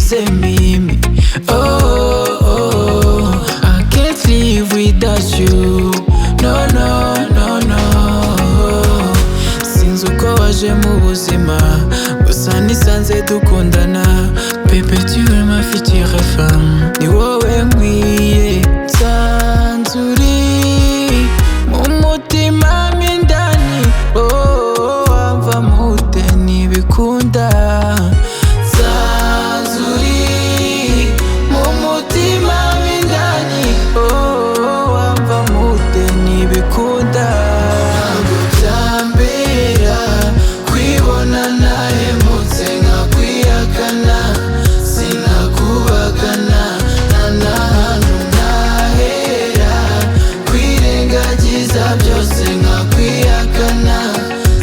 say Mimi. Oh, oh, I can't live without you. No, no, no, no. Sinzi uko waje mu buzima, gusa nisanze dukundana. Bebe, tu es ma future femme. Ni wowe nkwiye. Sanzuri, mu mutima mindani. Oh, wamva mute ntibikunda. Sanzuri, mu mutima mindani. Oh, wamva mute ntibikunda. Ntabwo byambera kwibona nahemutse nkakwihakana. Sinakubagana nta n'ahantu ntahera. Kwirengagiza byose nkakwihakana.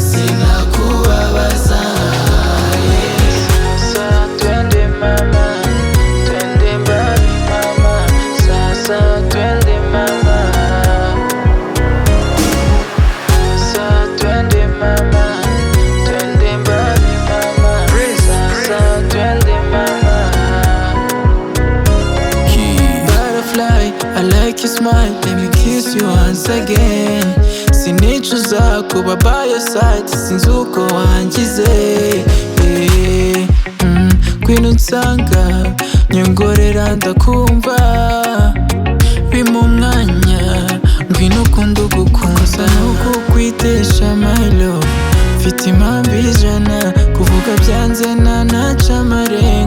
Sinakubabaza. Sasa twende mama, twende mbali mama. Sasa twende mama. Sasa twende mama, twende mbali mama. Sasa twende mama. Butterfly, I like your smile, let me kiss you once again. Sinicuza kuba by your side, sinzi uko wangize. Eh, mm, Ngwino unsanga, nyongorera ndakumva. Bima umwanya, ngwino ukunde ugukunza. Nuko kwitesha my love, mfite impamvu ijana. Kuvuga byanze nanaca amarenga.